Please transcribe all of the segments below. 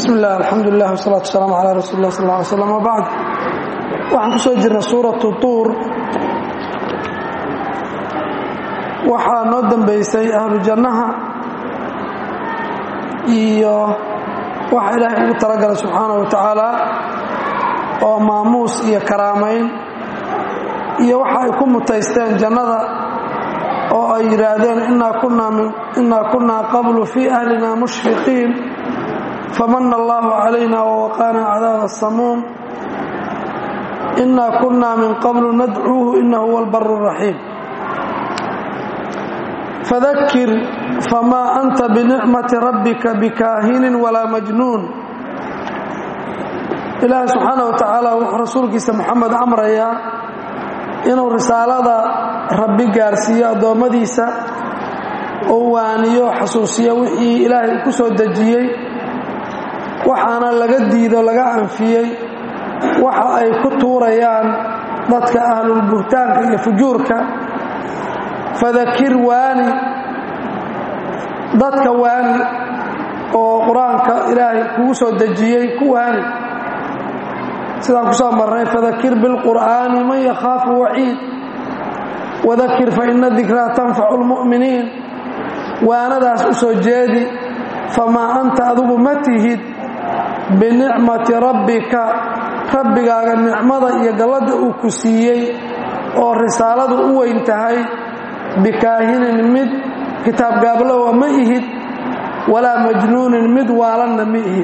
bismi illah alxamdulilah wsalaatu wasalaamu calaa rasuuli lah sal ly slam wabacd waxaan ku soo jirnay suuratu tuur waxaa noo dambeysay ahlu jannaha iyo waxa ilaahay ugu talagalay subxaana wa tacaala oo maamuus iyo karaamayn iyo waxa ay ku mutaysteen jannada oo ay yidhaahdeen innaa kunnaa qablu fii ahlina mushfiqiin famana allahu calayna wawaqaana cadaaba asamuum innaa kunnaa min qablu nadcuuhu inahu huwa albaru raxiim fadakir famaa anta binicmati rabbika bikaahinin walaa majnuun ilaahi subxaana wa tacaala wuxuu rasuulkiisa moxamed amrayaa inuu risaalada rabbi gaarsiiyo addoommadiisa oo waaniyo xasuusiyo wixii ilaahay ku soo dejiyey waxaana laga diido laga anfiyey waxa ay ku tuurayaan dadka ahlulbuhtaanka iyo fujuurka fadakir waani dadka waani oo qur-aanka ilaahay kugu soo dejiyey ku waani sidaan ku soo marnay fadakir bilqur'aani man yakhaafu waciid wadakir faina dikraa tanfacu lmu'miniin waanadaas u soo jeedi famaa anta adugu ma tihid binicmati rabbika rabbigaaga nicmada iyo galladda uu ku siiyey oo risaaladu u weyn tahay bikaahinin mid kitaab gaablowa ma ihid walaa majnuunin mid waalanna ma ihid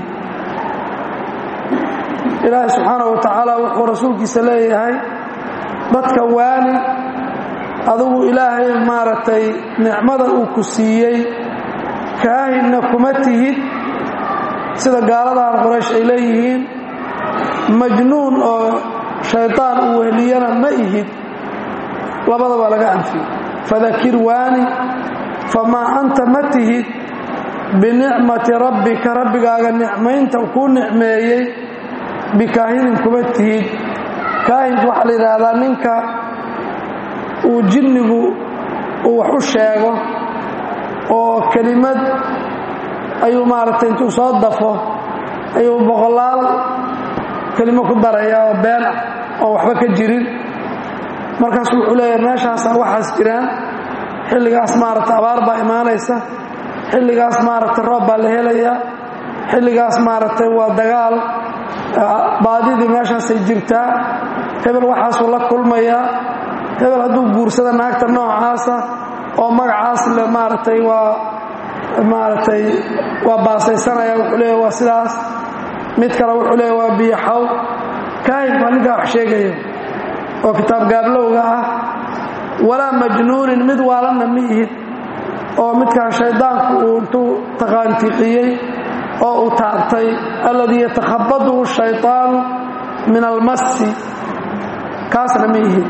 ilaahi subxaanah wa tacaala wuxuu rasuulkiisa leeyahay dadka waani adugu ilaahay maaragtay nicmada uu ku siiyey kaahinna kuma tihid sida gaaladan qoraysh ay leeyihiin majnuun oo shaydaan uu wehliyana ma ihid labadaba laga anfiyey fadakir waani famaa anta ma tihid binicmati rabbika rabbigaaga nicmaynta kuu nicmeeyey bikaahinin kuma tihid kaahinku waxaa la yidhaahdaa ninka uu jinnigu uu wax u sheego oo kelimad ayuu maaragtay intuu soo dafo ayuu boqolaal kelimo ku darayaa oo been ah oo waxba ka jirin markaasu wuxuu leeyahay meeshaasaa waxaas jiraan xilligaas maaragtay abaar baa imaanaysa xilligaas maaragtay roob baa la helayaa xilligaas maaragtay waa dagaal baadidii meeshaasay jirtaa hebel waxaasuu la kulmayaa hebel hadduu guursada naagta noocaasa oo magacaas le maaragtay waa maaragtay waa baasaysanaya wuxuu leeya waa sidaas mid kale wuxuu leeya waa biyaxaw kaahinku waa ninkaa wax sheegaya oo kitaab gaablowga ah walaa majnuunin mid waalanna ma ihid oo midkaan shaydaanku uu intuu taqaantiqiyey oo uu taabtay alladii yatakhabatuhu shayطaanu min almasi kaasna ma ihid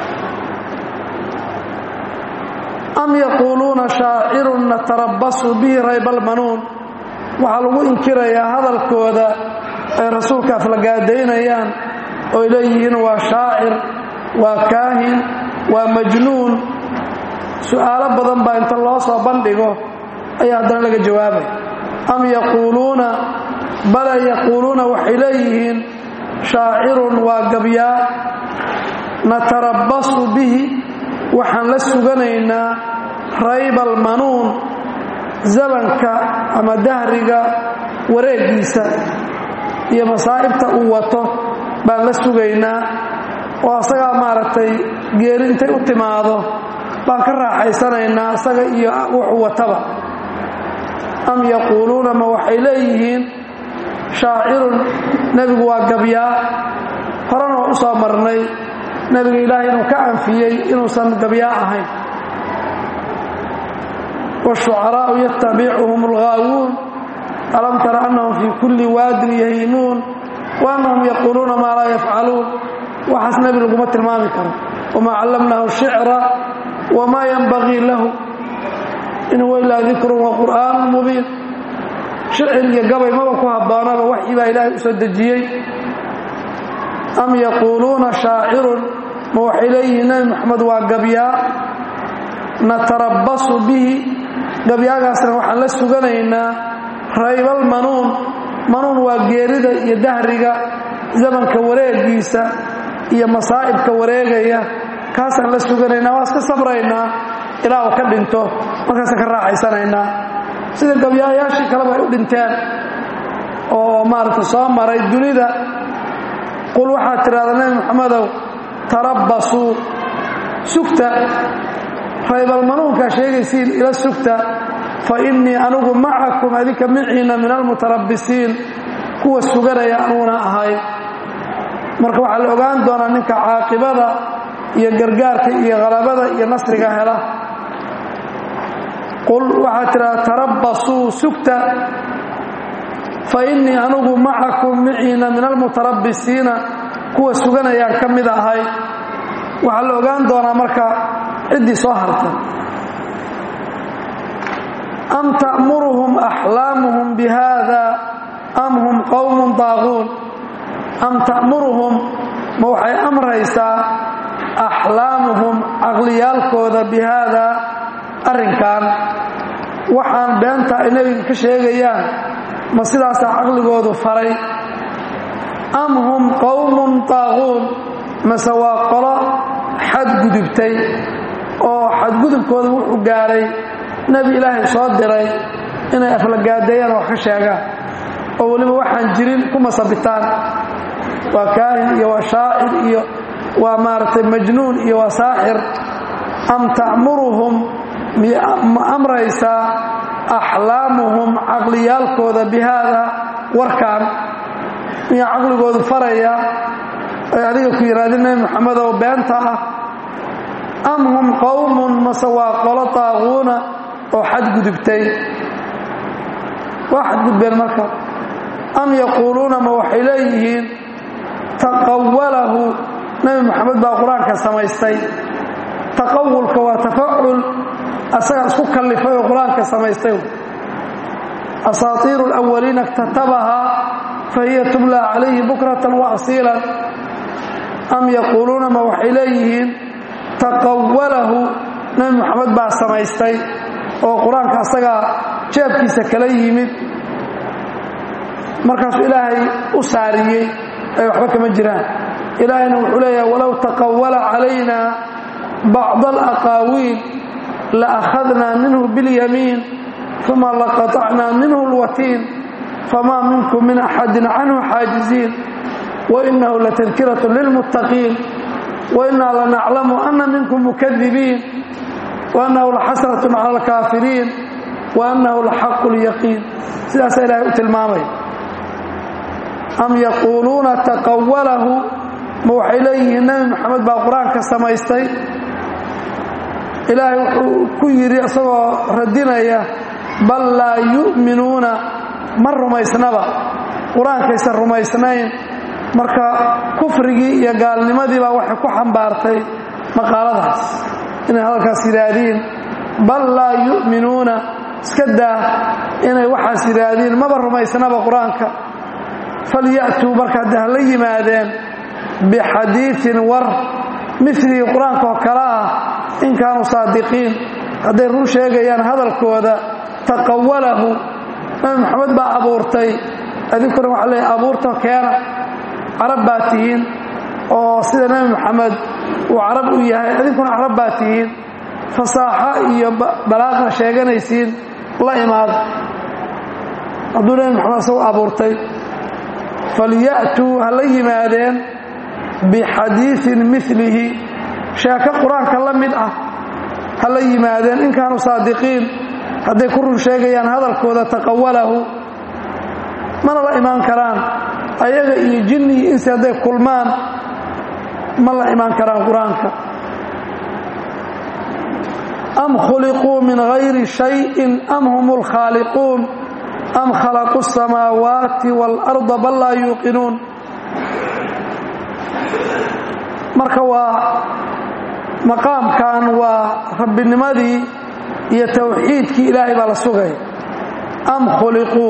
am yaquuluuna shaacirun natarabasu bihi raybalmanuun waxaa lagu inkirayaa hadalkooda ay rasuulka aflagaadaynayaan oy leeyihiin waa shaacir waa kaahin waa majnuun su'aalo badan baa inta loo soo bandhigo ayaa haddana laga jawaabay am yaquuluuna bale yaquuluuna waxay leeyihiin shaacirun waa gabyaa natarabbasu bihi waxaan la suganaynaa raybalmanuun zamanka ama dahriga wareegiisa iyo masaa'ibta uu wato baan la sugaynaa oo asagaa maaragtay geeri intay u timaado baan ka raaxaysanaynaa isaga iyo wuxuu wataba am yaquuluuna ma waxay leeyihiin shaacirun nebigu waa gabyaa horena waa u soo marnay nebiga ilaahay inuu ka anfiyey inuusan gabyaa ahayn wاshucaraa'u yatabicuhum اlghaawuun alam tara annahum fii kulli waadin yahiimuun wa annahum yaquuluuna maa laa yafcaluun waxaas nebi laguma tilmaami karo wamaa callamnahu shicra wamaa yanbagii lahu in huwa ilaa dikrun wa qur'aanu mubiin shicir iyo gabay maba ku habboonaba waxii baa ilaahay u soo dejiyey am yaquuluuna shaacirun ma waxay leeyihiin nebi moxamed waa gabyaa natarabbasu bihi gabyaagaasna waxaan la suganaynaa raybalmanuun manuun waa geerida iyo dahriga zamanka wareegiisa iyo masaa'ibka wareegaya kaasaan la suganaynaa waa iska sabraynaa ilaa uu ka dhinto markaasaan ka raaxaysanaynaa sida gabyaayaashii kaleba ay u dhinteen oo maaragta soo maray dunida qul waxaad tidhahdaa nebi moxamedow tarabbasuu sugta raybal manuunkaa sheegaysiin ila sugta fa innii anugu macakum adinka miciina min almutarabbisiin kuwa suganaya anuguna ahay marka waxaa la ogaan doonaa ninka caaqibada iyo gargaarka iyo halabada iyo nasriga hela qul waxaad tidhahdaa tarabbasuu sugta fa innii anugu macakum miciina min almutarabbisiina kuwa suganayaan ka mid ahay waxaa la ogaan doonaa marka ciddii soo harta am ta'muruhum axlaamuhum bihada am hum qowmun daaquun am ta'muruhum ma waxay amraysaa axlaamuhum caqliyaalkooda bi haadaa arrinkan waxaan beenta ay nebiga ka sheegayaan ma sidaasaa caqligoodu faray am hum qowmun daaquun mase waa qolo xadgudubtay oo xadgudubkooda wuxuu gaadhay nebi ilaahay soo diray inay aflagaadeeyaan wax ka sheegaan oo weliba waxaan jirin ku masabitaan waa kaahin iyo waa shaacir iyo waa maaragtay majnuun iyo waa saaxir am ta'muruhum ma amraysaa axlaamuhum caqliyaalkooda bi haada warkaan miyaa caqligoodu faraya ay adiga ku yidhahdeen nebi moxamedow beenta ah am hum qowmun mase waa qolo daaquuna oo xadgudubtay waa xadgudbeen marka am yaquuluuna ma waxay leeyihiin taqawalahu nebi moxamed baa qur-aanka samaystay taqawulka waa tafacul asaga isku kallifay oo qur-aanka samaystay asaatiiru alawaliina iktatabahaa fa hiya tumla calayhi bukratan wa asiilan am yaquuluuna ma waxay leeyihiin taqawalahu nebi moxamed baa samaystay oo qur-aanka asagaa jeebkiisa kala yimid markaasuu ilaahay u saariyey ay waxba kama jiraan ilaahayna wuxuu leeyahay walow taqawala calayna bacd alaqaawiil la akhadnaa minhu biاlyamiin uma laqaطacnaa minhu اlwatiin famaa minkum min axadin canhu xaajiziin wainahu latadkiraة lilmuttaqiin wainaa lanaclamu ana minkum mukadibiin waannahu laxasraة cala alkaafiriin waannahu laxaqu اlyaqiin sidaasaa ilahay u tilmaamaya am yaquuluuna taqawalahu ma waxay leeyihiin nebi moxamed baa qur-aanka samaystay ilaahay wuxuu ku yidhi isagoo radinaya bal laa yu'minuuna ma rumaysnaba qur-aankaysan rumaysnayn marka kufrigii iyo gaalnimadii baa waxay ku xambaartay maqaaladaas inay hadalkaas yidhaahdiin bal laa yu'minuuna iska daa inay waxaas yidhaahdiin maba rumaysnaba qur-aanka falya'tuu marka hadda ha la yimaadeen bixadiiin war milii qur-aanka oo kale ah in kaanuu saadiqiin hadday run sheegayaan hadalkooda taqawalahu nabi moxamed baa abuurtay adinkuna waxaa leeya abuurta keena carab baa tihiin oo sida nebi moxamed uu carab u yahay adinkuna carab baa tihiin fasaaxo iyo balaaqna sheeganaysiin la imaada hadduu nebi moxamed isagu abuurtay falya'tuu ha la yimaadeen bixadiiin milihi sheeko qur-aanka la mid ah ha la yimaadeen in kaanuu saadiqiin hadday ku run sheegayaan hadalkooda taqawalahu mana la imaan karaan ayaga iyo jinni iyo insi hadday kulmaan ma la imaan karaan qur-aanka am khuliquu min hayri shayin am hum اlkhaaliquun am khalaquu الsamaawaati wاlأrda bal laa yuuqinuun marka waa maqaamkan waa rabbinimadii iyo tawxiidkii ilaahay baa la sugaya am khuliquu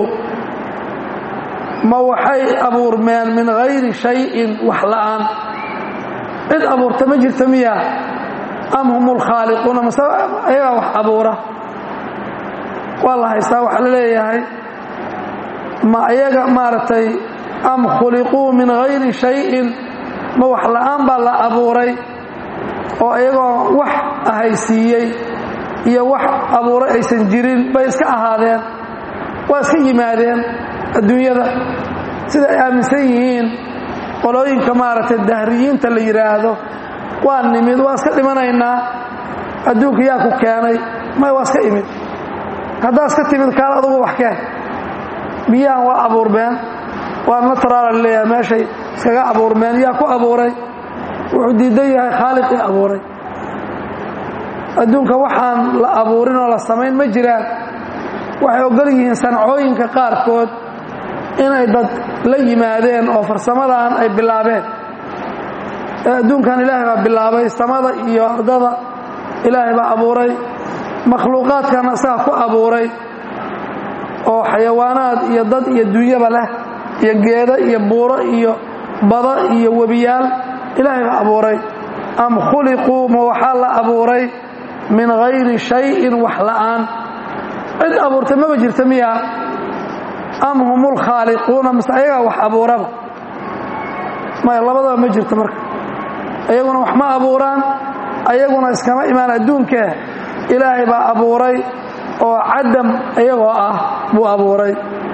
ma waxay abuurmeen min hayri shayin wax la'aan cid abuurta ma jirta miya am hum lkhaaliquuna mase ayagaa wax abuura waa la haystaa waxaa la leeyahay ma ayaga maaragtay am khuliquu min hayri shayin ma wax la'aan baa la abuuray oo iyagoo wax ahaysiiyey iyo wax abuuray aysan jirin bay iska ahaadeen waa iska yimaadeen adduunyada sida ay aaminsan yihiin qolooyinka maaragtay dahriyiinta la yidhaahdo waa nimid waa iska dhimanaynaa adduunka yaa ku keenay may waa iska imid haddaa iska timid kaal adugu wax keen biyahan waa abuurmeen waa nataraala leeyahay meeshay iskaga abuurmeen yaa ku abuuray wuxuu diidan yahay khaaliqii abuuray adduunka waxaan la abuurin oo la samayn ma jiraan waxay ogol yihiin sancooyinka qaarkood inay dad la yimaadeen oo farsamadan ay bilaabeen ee adduunkan ilaahay baa bilaabay samada iyo ardada ilaahay baa abuuray makhluuqaadkana isaga ku abuuray oo xayawaanaad iyo dad iyo dunyaba leh iyo geedo iyo buuro iyo bada iyo webiyaal ilaahay baa abuuray am khuliquu ma waxaa la abuuray min hayri shayin wax la'aan cid abuurtay maba jirta miya am hum lkhaaliquuna mise ayagaa wax abuuraba maya labadaba ma jirto marka ayaguna wax ma abuuraan ayaguna iskama imaan adduunkee ilaahay baa abuuray oo cadam iyagoo ah buu abuuray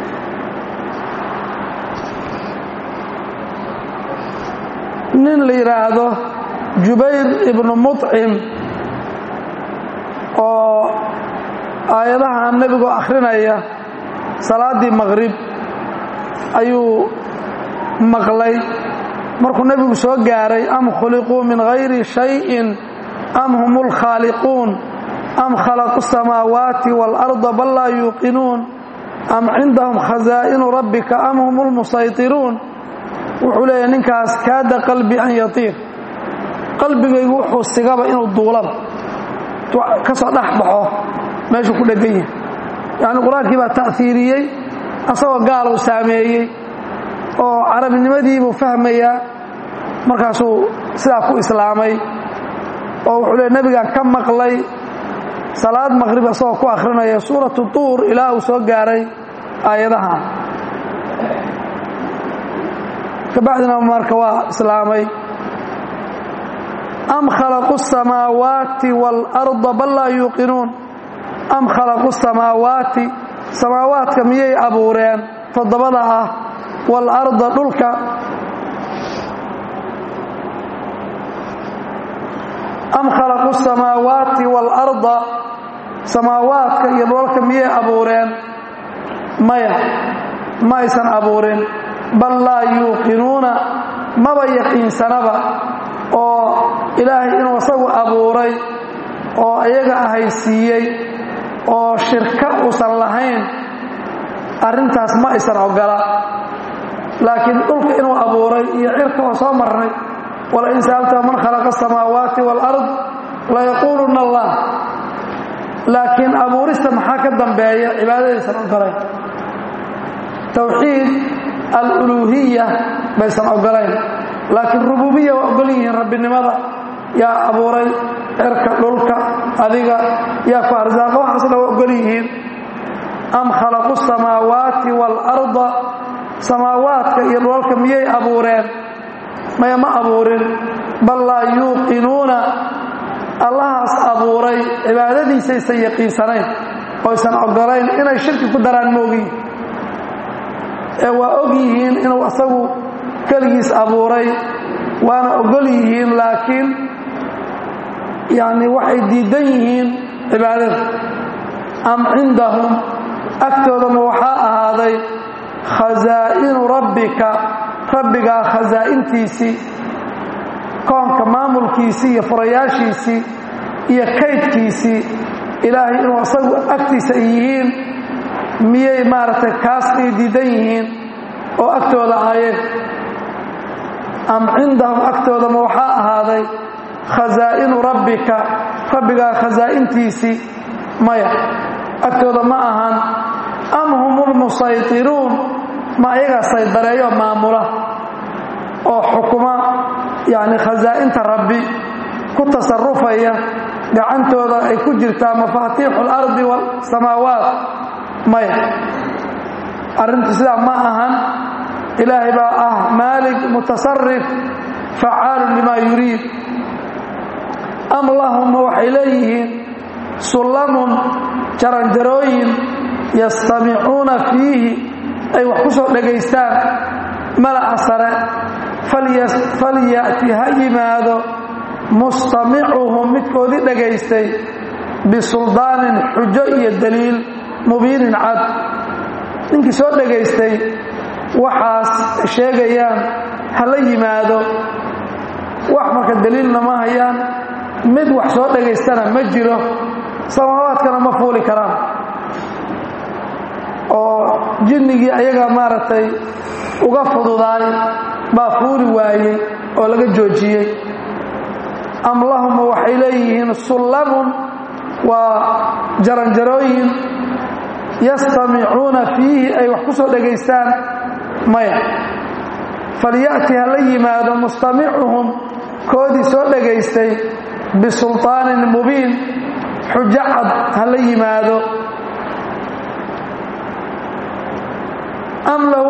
nin la yidhaahdo jubayr ibnu muطcim oo aayadaha nebigoo akhrinaya salaaddii maqrib ayuu maqlay markuu nebigu soo gaaray am khuliquu min hayri shayin am hum lkhaaliquun am khalaqu الsamaawaati wاlأrضa bal laa yuuqinuun am cindahum khazaa'inu rabbika am hum lmusayطiruun wuxuu leeyahy ninkaas kaada qalbi an yatiir qalbigaygu wuxuu sigaba inuu duulaba ka soo dhex baxo meeshuu ku dhegan yahay yacni qur-aankii baa ta'hiiriyey asagoo gaal uu saameeyey oo carabinimadiibuu fahmayaa markaasuu sidaa ku islaamay oo wuxuu leey nebigaan ka maqlay salaad maqrib asagoo ku akhrinaya suuratu tuur ilaa uu soo gaaray aayadahan kabacdina marka waa islaamay am khalaqu الsamaawaati wاlأrضa bal laa yuuqinuun am khalaqu الsamaawaati samaawaadka miyay abuureen toddobada ah wاlأrضa dhulka am khalaqu الsamaawaati wاlأrضa samaawaadka iyo dhoolka miyay abuureen maya ma aysan abuurin bal laa yuuqinuuna maba yaqiinsanaba oo ilaahay inuu isagu abuuray oo iyaga ahaysiiyey oo shirka uusan lahayn arrintaas ma aysan ogola laakiin dhulka inuu abuuray iyo cirka oo soo marnay walain sa'alta man khalaqa asamaawaati waalard layaquuluna allah laakiin abuurista maxaa ka dambeeya cibaadadaysan ogolayn towxiid aluluuhiya baysan ogolayn laakiin rububiya waa ogol yihiin rabbinimada yaa abuuray cirka dhulka adiga yaa ku arsaaqa waxaas dha waa ogol yihiin am khalaqu samaawaati waalarda samaawaadka iyo dhoolka miyay abuureen maya ma abuurin bal laa yuuqinuuna allahaas abuuray cibaadadiisaysan yaqiinsanayn oysan ogolayn inay shirki ku daraan moogiin ee waa og yihiin inuu asagu keligiis abuuray waana ogol yihiin laakiin yani waxay diidan yihiin cibaadada am cindahum agtoodama waxaa ahaaday khasaa'inu rabbika rabbigaa khasaa'intiisii koonka maamulkiisii iyo furayaashiisii iyo kaydkiisii ilaahay inuu asagu agtiisa ay yihiin miyay maaragtay kaas ay diidan yihiin oo agtooda aayeen am cindahum agtoodama waxaa ahaaday khasaa'inu rabbika rabbigaa khasaa'intiisii maya agtooda ma ahan am hum lmusaytiruun ma ayagaa saydareeyo maamula oo xukuma yacni khasaa'inta rabbi ku tasarufaya gacantooda ay ku jirtaa mafaatiixu اlardi wاsamaawaat maya arrintu sidaa ma ahan ilaahay baa ah maalig mutasarif facaalun limaa yuriid am lahumma waxay leeyihiin sullamun jaranjarooyin yastamicuuna fiihi ay wax ku soo dhagaystaan malaca sare falya'ti ha yimaado mustamicuhum midkoodii dhagaystay bisuldaanin xujo iyo daliil mubiinin cad ninkii soo dhagaystay waxaas sheegayaan ha la yimaado wax marka daliilna ma hayaan mid wax soo dhagaystana ma jiro samaawaadkana ma fuuli karaan oo jinnigii ayaga maaragtay uga fududaay baa fuuli waayey oo laga joojiyey am lahuma waxay leeyihiin sullamun waa jaranjarooyin yastamicuuna fiihi ay wax ku soo dhagaystaan maya falya'ti ha la yimaado mustamicuhum koodii soo dhagaystay bisulطaanin mubiin xujo cad ha la yimaado am lahu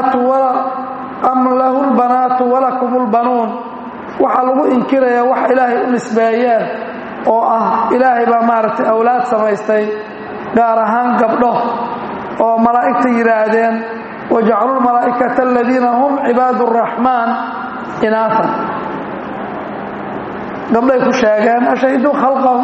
lbanaatu walakum lbanuun waxaa lagu inkirayaa wax ilaahay u nisbeeyeen oo ah ilaahay baa maaragtay awlaad samaystay gaar ahaan gabdho oo malaa'igta yidhaahdeen wajacaluu lmalaa'ikata aladiina hum cibaadu araxmaan inaatan gabdhay ku sheegeen ashahiduu khalqahum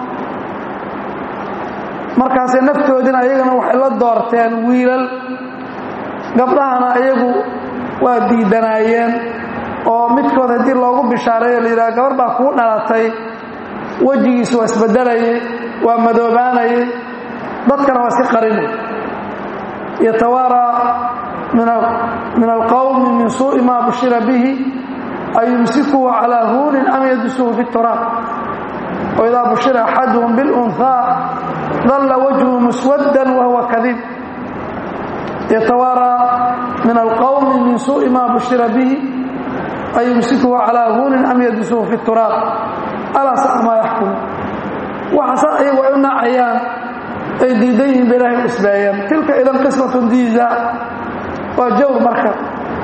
markaasay naftoodina ayagana waxay la doorteen wiilal gabdhahana ayagu waa diidanaayeen oo midkood haddii loogu bishaareeyo la yidhaha gabar baa kuu dhalatay wejigiisu waa isbedelayay waa madoobaanayay dadkana waa si qarinay yatawaaraa min alqowmi min suu'i maa bushira bihi ayumsikuhu calaa huunin am yadusuhu fi turaab waidaa bushira axaduhum bilunhaa dalla wajhu muswaddan wahuwa kadiib yatawaaraa min alqowmi min suu'i maa bushira bihi ayumsikuhu calaa huunin am yadusuhu fi turaab alaa saca maa yaxkumu waxaasa ayagu ay u nacayaan ay diidan yihiin ba ilahay u isbeeyeen tilka idan qismatun diiza waa jawr marka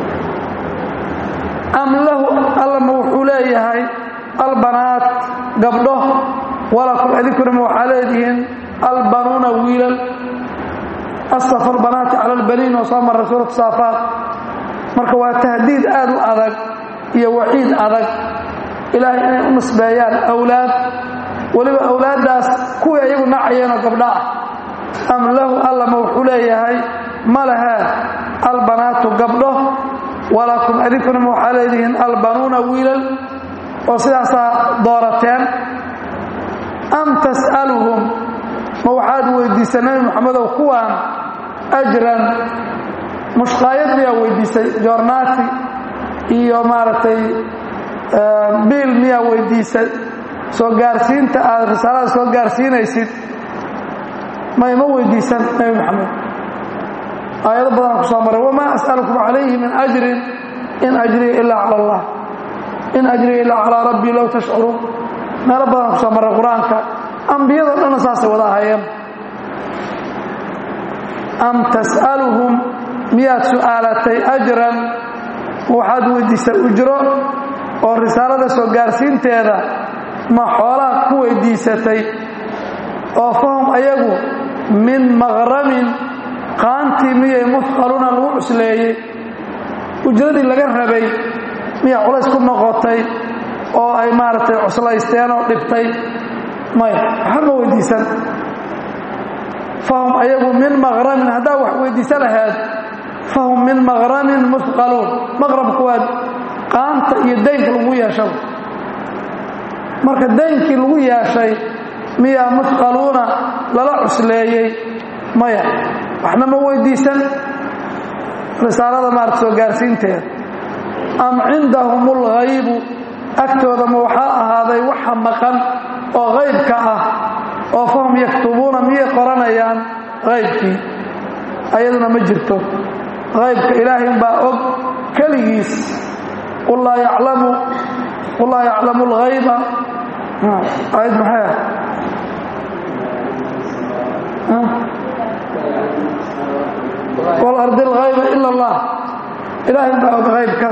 am lahu allama wuxuu leeyahay albanaat gabdho walakum adinkunama waxaa leedihiin albanuuna wiilal astafa albanaati cala albaniin oo soo marray suuratu saafaat marka waa tahdiid aad u adag iyo waciid adag ilaahay inay u nisbeeyaan awlaad weliba awlaaddaas kuwii ayagu nacayeenoo gabdha ah am lahu allama wuxuu leeyahay ma lahaa albanaatu gabdho walakum adinkunama waxaa leedihiin albanuuna wiilal oo sidaasaa doorateen am tas'aluhum ma waxaad weydiisay nebi moxamedow kuwaan ajran mushqaayad miyaa weydiisay joornaati iyo maaragtay biil miyaa weydiisay soo gaarsiinta aad risaalada soo gaarsiinaysid may ma weydiisan nebi moxamed aayado badanaa ku soo maray wamaa as'alukum calayhi min ajrin in ajriya ilaa cala allah in ajriya ilaa calaa rabbii low tashcuruun meelo badanaa ku soo maray qur-aanka ambiyado dhanna saasay wada ahayeen am tas'aluhum miyaad su'aalatay ajran waxaad weydiisay ujro oo risaalada soo gaarsiinteeda ma xoolaad ku weydiisatay oo fahum ayagu min maqramin qaantii miyay mufqaluna lagu cusleeyey ujradii laga rabay miyaa culays ku noqotay oo ay maaragtay cuslaysteen oo dhibtay may waxba ma weydiisan fahum ayagu min maqramin haddaa wax weydiisa lahayd fahum min maqramin mufqaluun maqrabku waa qaanta iyo daynka lagu yeeshay marka daynkii lagu yeeshay miyaa mufqaluuna lala cusleeyey maya waxna ma weydiisan risaalada maarata soo gaarsiinteeda am cindahum ulghaybu agtooda ma waxaa ahaaday waxa maqan oo haybka ah oo fahum yaktubuuna miyay qoranayaan haybkii ayaduna ma jirto haybka ilaahay baa og keligiis qul laa yaclamu qul laa yaclamu alghayba ayad maxay ah walardi alghayba ila allah ilaahay baa og haybka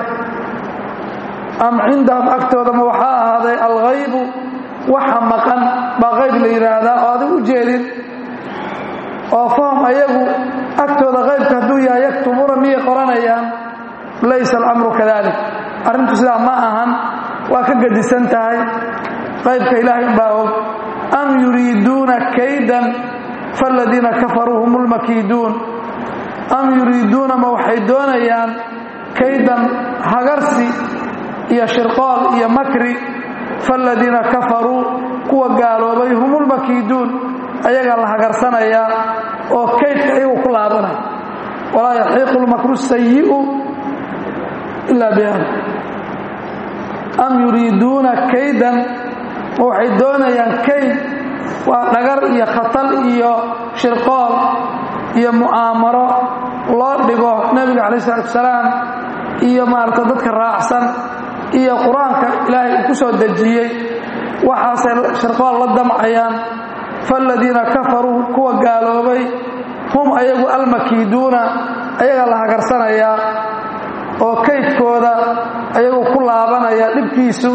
am cindahum agtoodama waxaa ahaaday alghaybu waxa maqan baa qayb la yidhaahdaa oo adig u jeedin oo fahum ayagu agtooda qaybka hadduu yahay yaktumuuna miyay qoranayaan laysa alamru kadalik arrintu sidaa ma ahan waa ka gedisan tahay qaybka ilaahay baa og am yuriiduuna kaydan faaladiina kafaruu hum lmakiiduun am yuriiduuna ma waxay doonayaan kaydan hagarsi iyo shirqool iyo makri faaladiina kafaruu kuwa gaaloobay hum lmakiiduun ayagaa la hagarsanayaa oo kaydka iyagu ku laabanaya walaa yaxiiqu lmakru sayi'u ilaa biahli am yuriiduuna kaydan ma waxay doonayaan kayd waa dhagar iyo khatal iyo shirqool iyo mu'aamaro loo dhigo nebiga calayi isalaatu wasalaam iyo maarata dadka raacsan iyo qur-aanka ilaahay uu ku soo dejiyey waxaasay shirqool la damcayaan faaladiina kafaruu kuwa gaaloobay hum ayagu almakiiduuna ayagaa la hagarsanayaa oo kaydkooda ayagu ku laabanaya dhibkiisu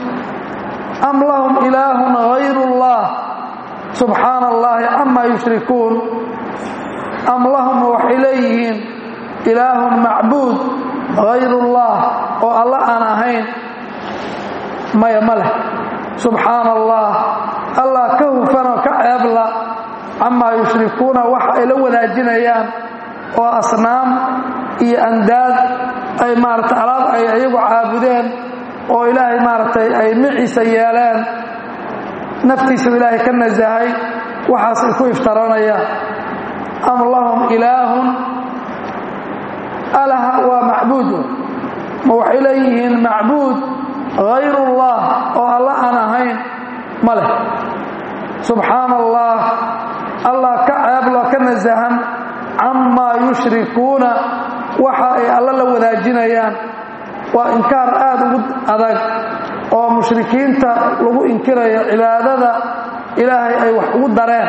am lahum ilaahun hayru اllah subxaana allahi camaa yushrikuun am lahum waxay leeyihiin ilaahun macbuud hayru اllah oo alla aan ahayn maya ma leh subxaana allah allah ka hufanoo ka ceebla camaa yushrikuuna waxa ay la wadaajinayaan oo asnaam iyo andaad ay maaragtay alaab ay iyagu caabudeen oo ilaahay maaragtay ay miciisa yeeleen naftiisuu ilaahay ka nasahay waxaasay ku iftaranayaan am lahum ilaahun alaha waa macbuudu ma waxay leeyihiin macbuud hayru اllah oo alla aan ahayn ma leh subxaana allah allah ka ceeblo ka nasahan camaa yushrikuuna waxa ay alla la wadaajinayaan waa inkaar aad ugu adag oo mushrikiinta lagu inkirayo cibaadada ilaahay ay wax ugu dareen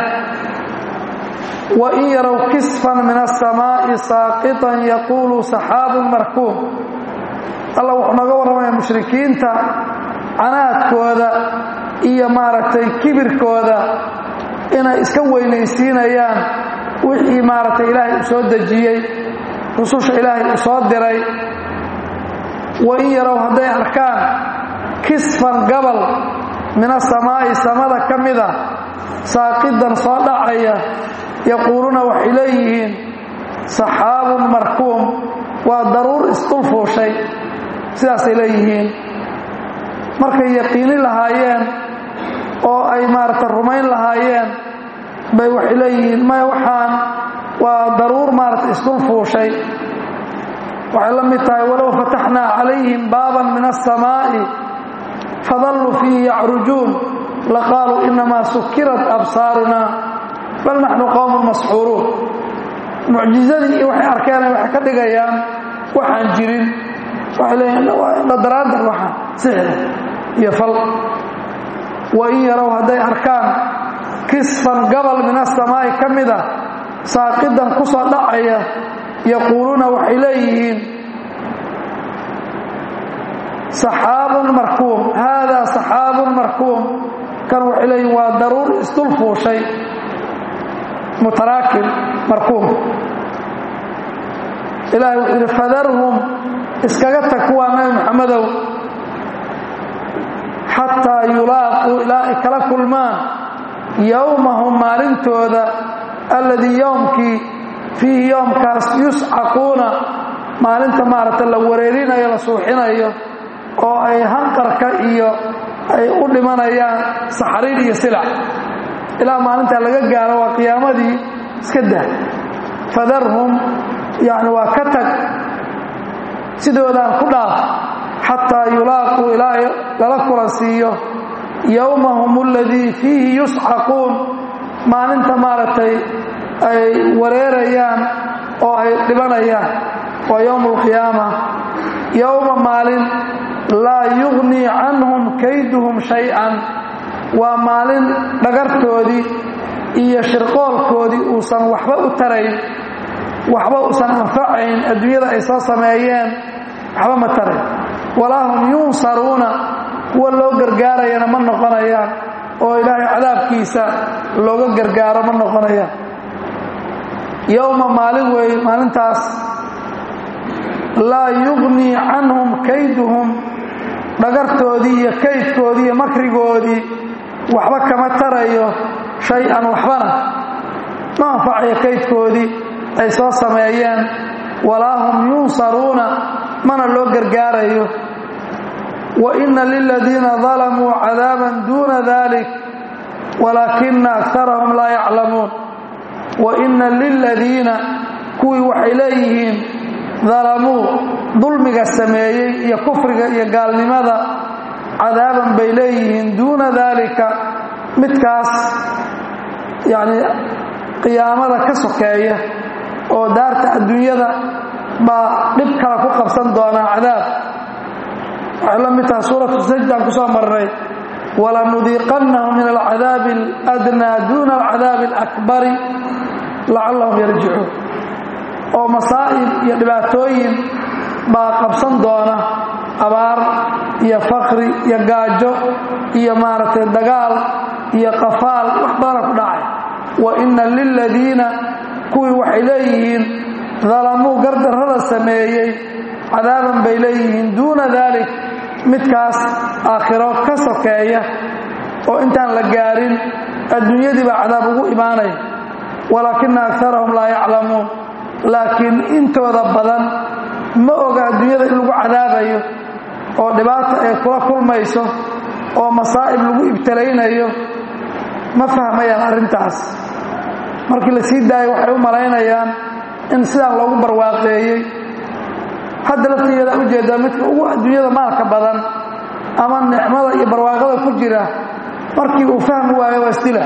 wain yarow kisfan min aلsamaaءi saaqiطan yaquulu saxaabun markuum alla wuxuu naga warramaya mushrikiinta canaadkooda iyo maaragtay kibirkooda inay iska weynaysiinayaan wixii maaragtay ilaahay uu soo dejiyey rususha ilaahay uu soo diray wain yarow hadday arkaan kisfan gabal min asamaa'i samada ka mida saaqidan soo dhacaya yaquuluuna waxay leeyihiin saxaabun markuum waa daruur isdulfuushay sidaasay leeyihiin markay yaqiini lahaayeen oo ay maaragta rumayn lahaayeen bay waxay leeyihiin maya waxaan waa daruur maaragta isdulfuushay waxay la mid tahay walow fataxnaa calayhim baaban min aلsamaa'i fadalluu fiihi yacrujuun laqaaluu inamaa sukirat absaaruna bal naxnu qowmun masxuuruun mucjizadii iyo waxay arkeenay waxay ka dhigayaan waxaan jirin waxay leeyihin dhadaraadar waxaan sixda iyo fal wain yarow hadday arkaan kisfan gabal min asamaa'i ka mida saaqidan ku soo dhacaya yaquuluuna waxay leeyihiin saxaabun markuum haadaa saxaabun markuum kan waxay leeyihin waa daruur isdul fuushay mutaraakim markuum ilaahay wuxuu yidhi fadarhum iskaga tag kuwaa nabi maxamedow xataa yulaaquu ilaa ay kala kulmaan yowmahum maalintooda alladii yowmkii fiihi yoomkaas yuscaquuna maalinta maaragta la wareerinayo la suuxinayo oo ay hanqarka iyo ay u dhimanayaan saxariir iyo silac ilaa maalintaa laga gaaro waa qiyaamadii iska dah fadarhum yacni waa ka tag sidoodaan ku dhaaf xataa yulaaquu ilaa lala kulansiiyo yowmahum aladii fiihi yuscaquun maalinta maaragtay ay wareerayaan oo ay dhibanayaan waa yowm alqiyaama yowma maalin laa yugnii canhum kayduhum shay-an waa maalin dhagartoodii iyo shirqoolkoodii uusan waxba u tarayn waxba usan anfacayn adduunyada ay soo sameeyeen waxba ma tarayn walaa hum yunsaruuna kuwa loo gargaarayana ma noqonayaan oo ilaahay cadaabkiisa looga gargaaro ma noqonayaan yowma maalin weeye maalintaas laa yugnii canhum kayduhum dhagartoodii iyo kaydkoodii iyo makrigoodii waxba kama tarayo shay-an waxbana ma anfacayo kaydkoodii ay soo sameeyeen walaa hum yunsaruuna mana loo gargaarayo wa inna liladiina dalamuu cadaaban duuna dalik walaakina akarahum laa yaclamuun wa inna liladiina kuwii waxay leeyihiin dalamuu dulmiga sameeyey iyo kufriga iyo gaalnimada cadaaban bay leeyihiin duuna daalika midkaas yacni qiyaamada ka sokeeya oo daarta adduunyada baa dhib kale ku qabsan doonaa cadaab waxay la mid tahay suuratu sajdaan ku soo marnay walanudiiqannahum min alcadaabi aladnaa duuna alcadaabi alakbari lacallahum yarjicuun oo masaa'ib iyo dhibaatooyin baa qabsan doona abaar iyo fakri iyo gaajo iyo maaragtay dagaal iyo qafaal wax badana ku dhacay wa inna liladiina kuwii waxay leeyihiin dalamuu gardarrada sameeyey cadaaban bay leeyihiin duuna daalik midkaas aakhiro ka sokeeya oo intaan la gaarin adduunyadii baa cadaab ugu imaanaya walaakina akarahum laa yaclamuun laakiin intooda badan ma oga adduunyada in lagu cadaabayo oo dhibaata ay kula kulmayso oo masaa'ib lagu ibtalaynayo ma fahmayaan arrintaas markii la sii daayo waxay u malaynayaan in sidaan loogu barwaaqeeyey hadda laftigeeda ujeedaa midka ugu adduunyada maalka badan ama nicmada iyo barwaaqada ku jira markii uu fahmi waayo waa isdila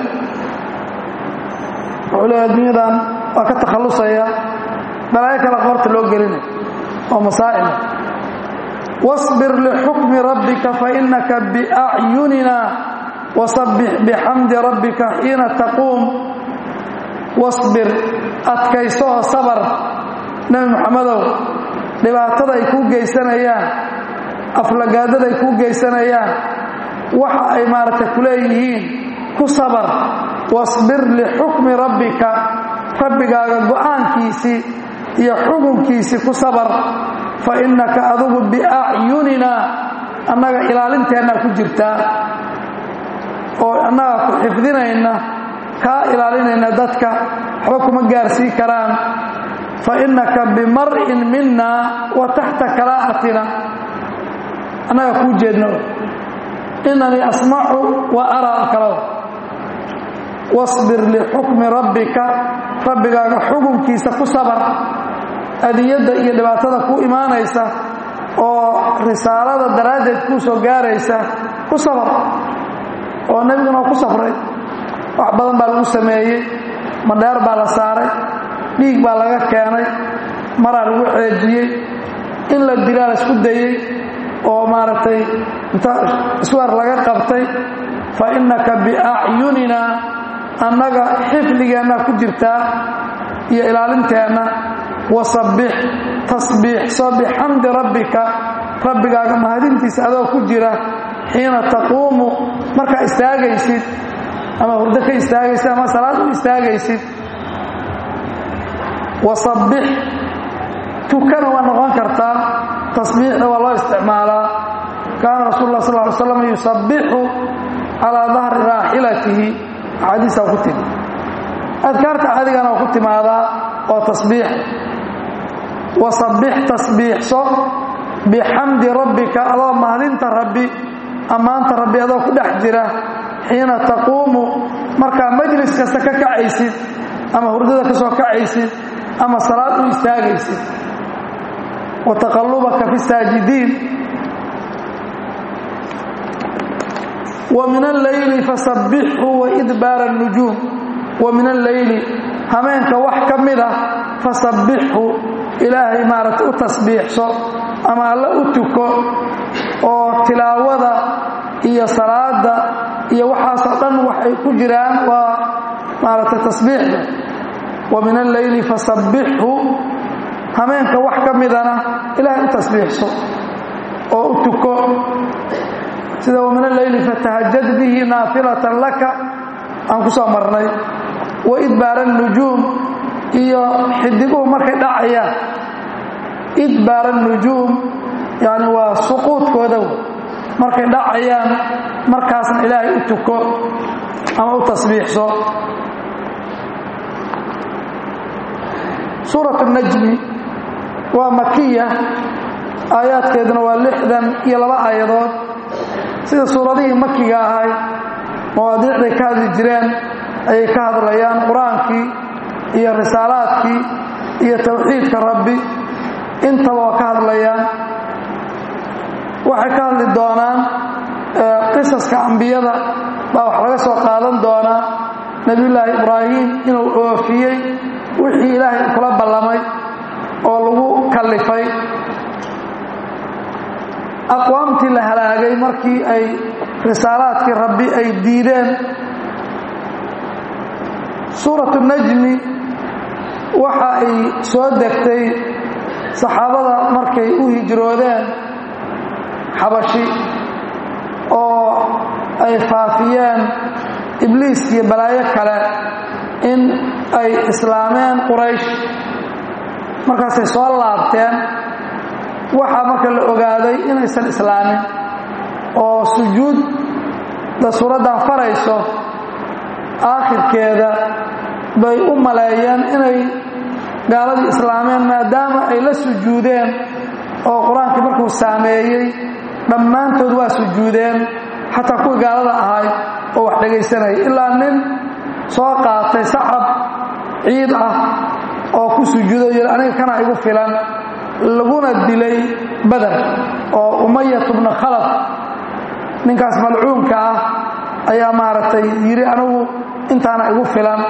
wuxuu leeya adduunyadan waa ka takhallusaya balaayo kale qoorta loo gelinay oo masaa'ila واصبر لحكم ربك فإنك بأعيننا وصبح بحمد ربك حين تقوم واصبر أتكيسوها صبر نبي محمد dhibaatada ay kuu geysanayaan aflagaadada ay kuu geysanayaan waxa ay maaragtay ku leeyihiin ku sabar wasbir lixukmi rabbika rabbigaaga go'aankiisii iyo xukunkiisii ku sabar fa innaka adugu biacyunina annaga ilaalinteennaa ku jirtaa oo annaga ku xifdinayna kaa ilaalinayna dadka waxba kuma gaarsii karaan fainaka bimar'in mina wa taxta kalaa'atina annaga kuu jeedno inanii asmacu wa araa kalada wasbir lixukmi rabbika rabbigaaga xukunkiisa ku sabar adiyadda iyo dhibaatada ku imaanaysa oo risaalada daraaddeed kuu soo gaaraysa ku sabar oo nebiguna waa ku safray wax badan baa lagu sameeyey madheer baa la saaray dhiig baa laga keenay maraa lagu ceejiyey in la dilaa la isku dayey oo maaragtay inta iswar laga qabtay fa innaka biacyunina annaga xifdigeenna ku jirtaa iyo ilaalinteenna wasabbix tasbiixso bixamdi rabbika rabbigaaga mahadintiisa adoo ku jira xiina taquumu markaa istaagaysid ama hurdo ka istaagaysid ama salaad u istaagaysid wasabbix tukana waa noqon kartaa tasbiixda waa loo isticmaalaa kaana rasul lah sal ly slam yusabbixu calaa dahri raaxilatihi axaadiisaa ku timi adkaarta cadigana waa ku timaadaa oo tasbiix wasabbix tasbiixso bixamdi rabbika adoo mahadinta rabbi ammaanta rabbi adoo ku dhex jira xiina taquumu markaa majlis kasta ka kacaysid ama hurdada ka soo kacaysid ama salaad u istaagaysid wa taqallubaka fi saajidiin wa min alleyli fasabbixhu waidbaara الnujuum wa min alleyli hameenka wax ka mid ah fasabbixhu ilaahay maaragta u tasbiixso ama alla u tuko oo tilaawada iyo salaada iyo waxaasoo dhan waxay ku jiraan waa maaragtay tasbiixda wa min alleyli fasabbixhu hameenka wax ka midana ilaahay u tasbiixso oo u tuko sida wa min alleyli fatahajad bihi naafilatan laka aan ku soo marnay wa idbaara nujuum iyo xidiguhu markay dhacayaan idbaara nujuum yani waa suquudkooda markay dhacayaan markaasna ilaahay u tuko ama u tasbiixso suurat najmi waa makiya aayaadkeeduna waa lixdan iyo laba aayadood sida suuradihii makiga ahay mawaadiicday ka hadli jireen ayay ka hadlayaan qur-aankii iyo risaalaadkii iyo tawxiidka rabbi intaba waa ka hadlayaan waxay ka hadli doonaan qisaska ambiyada baa wax laga soo qaadan doonaa nebiyullaahi ibraahim inuu oofiyey wixii ilaahay kula ballamay oo lagu kallifay aqwaamtii la halaagay markii ay risaalaadkii rabbi ay diideen suuratu najmi waxa ay soo degtay saxaabada markay u hijroodeen xabashi oo ay faafiyeen ibliis iyo balaayo kale in ay islaameen quraysh markaasay soo laabteen waxaa marka la ogaaday inaysan islaamin oo sujuudda suuraddan farayso aakhirkeeda bay u maleeyeen inay gaaladii islaameen maadaama ay la sujuudeen oo qur-aankii markuu saameeyey dhammaantood waa sujuudeen xataa kuwii gaalada ahay oo wax dhegaysanaya ilaa nin soo qaatay sacab ciid ah oo ku sujuudo yidhi aniga kana igu filan laguna dilay badar oo umayatu bna khalaf ninkaas malcuunka ah ayaa maaragtay yidhi anigu intaana igu filan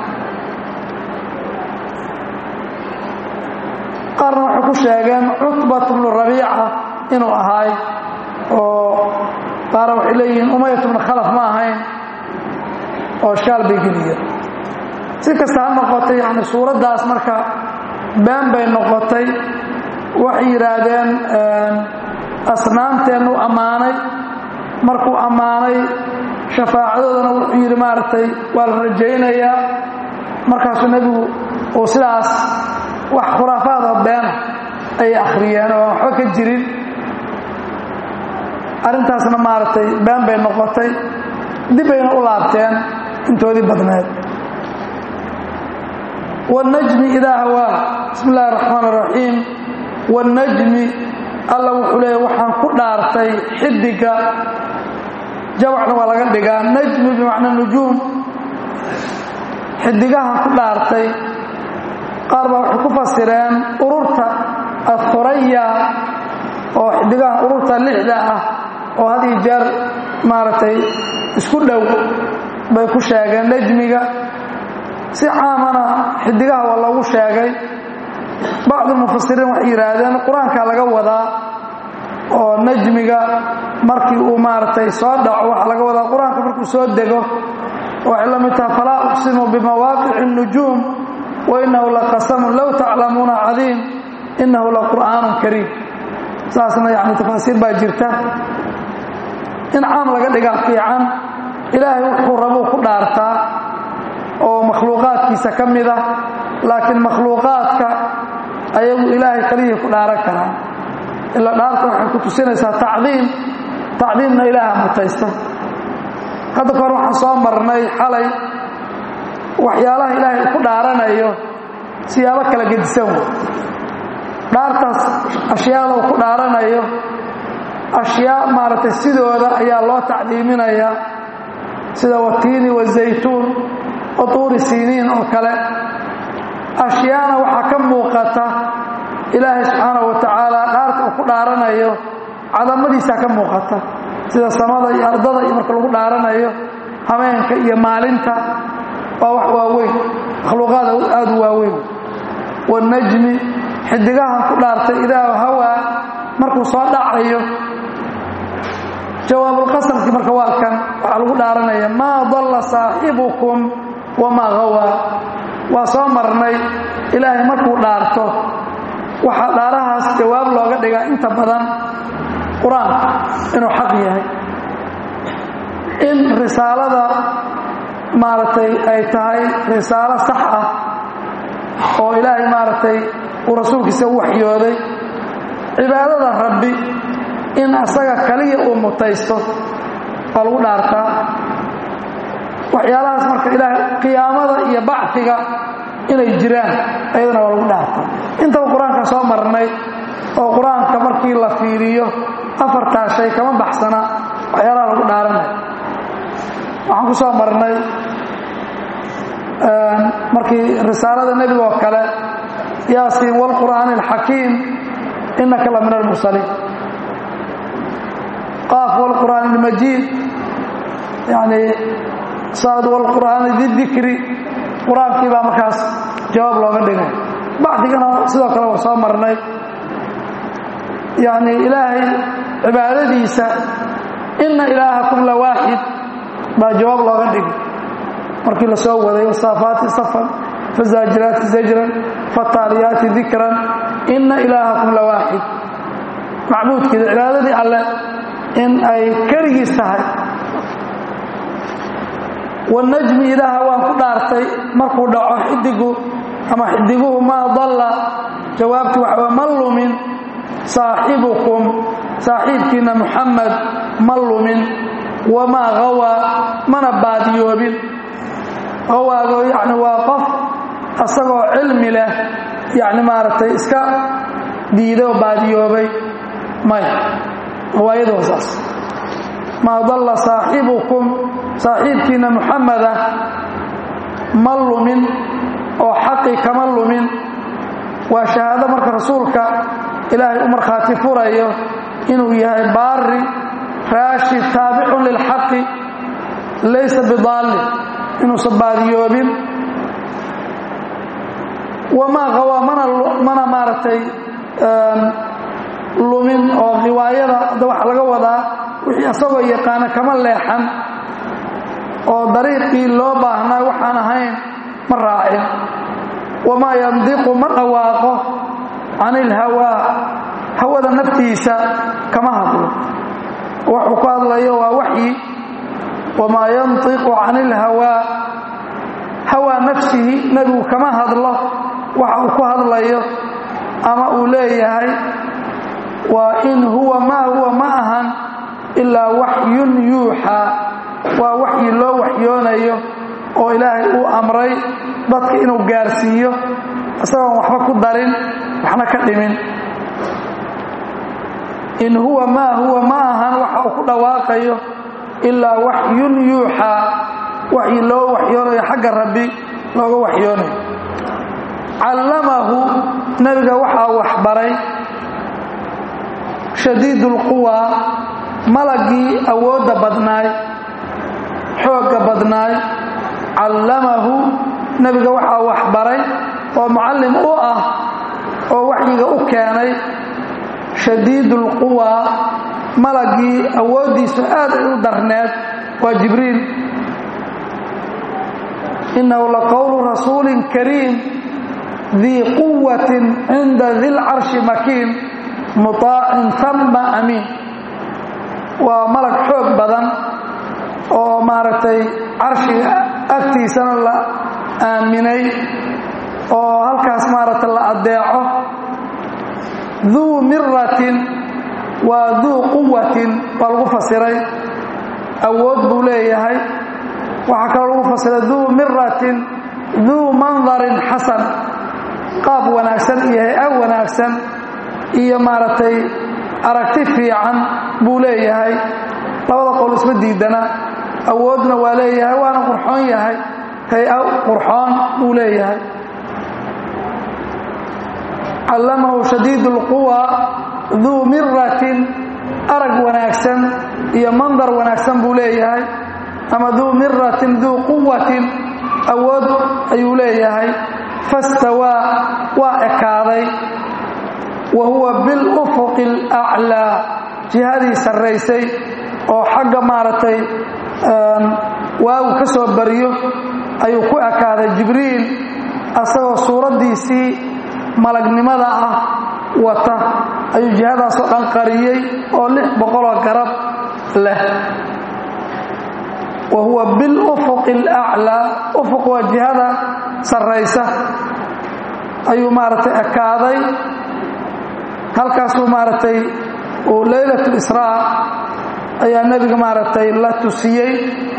qaarna waxay ku sheegeen cutbat bnu rabiica inuu ahaay oo qaarna waxay leeyihiin umayat bnu khalaf ma ahayn oo shaal bay geliyeen si kasta ha noqotay yani suuraddaas marka been bay noqotay waxay yidhaahdeen asnaamteennu ammaanay markuu ammaanay shafaacadoodana wuxuu yidhi maaragtay waa la rajaynayaa markaasuu nebigu uu sidaas wax khuraafaadoo beena ayay akhriyeen oo aan waxba ka jirin arrintaasna maaragtay been bay noqotay dib bayna u laabteen intoodii badneed wاnnajmi idaa hawaa bismi اllahi الraxmaan الraxiim wاnnajmi alla wuxuu leeya waxaan ku dhaartay xidiga jawacna waa laga dhigaa najmi bimacnaa nujuum xidigahan ku dhaartay qaar baa waxay ku fasireen ururta athuraya oo xidigahan ururta lixda ah oo had iyo jeer maaragtay isku dhow bay ku sheegeen najmiga si caamana xidigaha waa loogu sheegay bacdu mufasiriin waxay yidhaahdeen qur-aankaa laga wadaa oo najmiga markii uu maaragtay soo dhaco waxaa laga wadaa qur-aanka markuu soo dego waxay la mid taha falaa uqsimu bimawaaqici الnujuum wainahu laqasamun low taclamuuna cadiim inahu laqur'aanun kariim saasna yani tafaasiir baa jirta in caam laga dhigaa fiican ilaahay wuxuu rabuu ku dhaartaa oo makhluuqaadkiisa ka mid ah laakiin makhluuqaadka ayagu ilaahay kaliyii ku dhaaran karaan ila dhaarta waxay ku tusinaysaa tacdiim tacdiimna ilaaha mutaysta hadda kahor waxaan soo marnay xalay waxyaalaha ilaahay ku dhaaranayo siyaabo kala gedisan wey dhaartaas ashyaada uu ku dhaaranayo ashyaa maaragtay sidooda ayaa loo tacdiiminayaa sida watiini wazaytuun wa tuuri siiniin oo kale ashyaana waxaa ka muuqata ilaahay subxaanahu wa tacaala dhaarta uu ku dhaaranayo cadamadiisaa ka muuqata sida samada iyo ardada iyo marka lagu dhaaranayo habeenka iyo maalinta waa wax waaweyn makhluuqaada aada u waaweyn wanajmi xidigahan ku dhaartay idaa hawaa markuu soo dhacayo jawaabulqasamkii marka waa kan waxaa lagu dhaaranaya maa dalla saaxibukum wamaa hawaa waa soo marnay ilaahay markuu dhaarto waxaa dhaarahaas jawaab looga dhigaa inta badan qur-aanka inuu xaq yahay in risaalada maaragtay ay tahay risaalo sax ah oo ilaahay maaragtay uu rasuulkiisa u waxyooday cibaadada rabbi in asaga kaliya uu mutaysto waa lagu dhaartaa waxyaalahaas marka ilaahay qiyaamada iyo bacfiga inay jiraan ayadana waa lagu dhaartaa intaba qur-aanka soo marnay oo qur-aanka markii la fiiriyo afartaa shay kama baxsana waxyaalaha lagu dhaaranay waxaan ku soo marnay markii risaalada nebiga oo kale yaasiin wاlqur'aani اlxakiim inaka la min almursaliin qaaf wاlqur'aan اlmajiid yani saad wاlqur'aani didikri qur-aankii baa markaas jawaab looga dhigay bacdigana sidoo kale waa soo marnay yani ilaahay cibaadadiisa ina ilaahakum la waaxid baa jawaab looga dhigay markii la soo waday wasaafaati safan fazaajiraati zajran fataaliyaati dikran ina ilaahakum la waaxid macbuudkiida cibaadadii alleh in ay keligiis tahay wanajmi ilaaha waan ku dhaartay markuu dhaco xidigu ama xidiguhu maa dalla jawaabti waxaa ma lumin saaxibukum saaxiibkiina muxamed ma lumin wamaa hawaa mana baadiyoobin hawaago yacni waa qof asagoo cilmi leh yacni maaragtay iska diiday oo baadiyoobay maya hawaayadu waa saas maa dalla saaxibukum saaxiibkiina muxameda ma lumin oo xaqi kama lumin waa shahaado marka rasuulka ilaahay u markhaati furayo inuu yahay baari raashid taabicun lilxaqi laysa bidaalli inuusan baadiyoobin wamaa hawaa mana maaragtay lumin oo riwaayada hadda waxa laga wadaa wixii asagoo yaqaana kama leexan oo dariiqii loo baahnaa waxaan ahayn ma raacin wamaa yandiqu ma dhawaaqo can ilhawaa hawada naftiisa kama hadlo waxuu ku hadlayo waa waxyi wamaa yantiqu can ilhawaa hawaa nafsihi nebigu kama hadlo waxa uu ku hadlayo ama uu leeyahay waa in huwa maa huwa ma ahan ilaa waxyun yuuxaa waa waxyi loo waxyoonayo oo ilaahay uu amray dadka inuu gaarsiiyo isagoon waxba ku darin waxna ka dhimin in huwa maa huwa ma ahan waxa uu ku dhawaaqayo ilaa waxyun yuuxaa waxyi loo waxyoonayo xagga rabbi looga waxyoonayo callamahu nebiga waxaa waxbaray shadiid ulquwaa malagii awoodda badnaay xoogga badnaay callamahu nebiga waxaa waxbaray oo mucallim u ah oo waxyiga u keenay shadiidulquwaa malagii awooddiisu aad ay u darneed waa jibriil innahu laqowlu rasuulin kariim dii quwatin cinda dilcarshi makiin muطaacin tama amiin waa malag xoog badan oo maaragtay carshiga agtiisana la aaminay oo halkaas maaragtay la addeeco duu miratin waa duu quwatin waa lagu fasiray awood buu leeyahay waxaa kaloo lagu fasiray duu miratin duu mandarin xasan qaab wanaagsan iyo hay-a wanaagsan iyo maaragtay aragti fiican buu leeyahay labada qowl isma diidana awoodna waa leeyahay waana qurxoon yahay hay-a qurxoon buu leeyahay callamahu shadiid اlquwa duu miratin arag wanaagsan iyo mandar wanaagsan buu leeyahay ama duu miratin duu quwatin awood ayuu leeyahay fastawaa waa ekaaday wa huwa bilufuqi اlaclaa jihadii sarraysay oo xagga maaragtay waagu ka soo bariyo ayuu ku ekaaday jibriil asagoo suuraddiisii malagnimada ah wata ayuu jihadaasoo dhan qariyey oo lix boqoloo garab leh wa huwa bilufuqi alaclaa ufuq waa jihada sarraysa ayuu maaragtay ekaaday halkaasuu maaragtay uu leylat lisraa ayaa nebiga maaragtay la tusiyey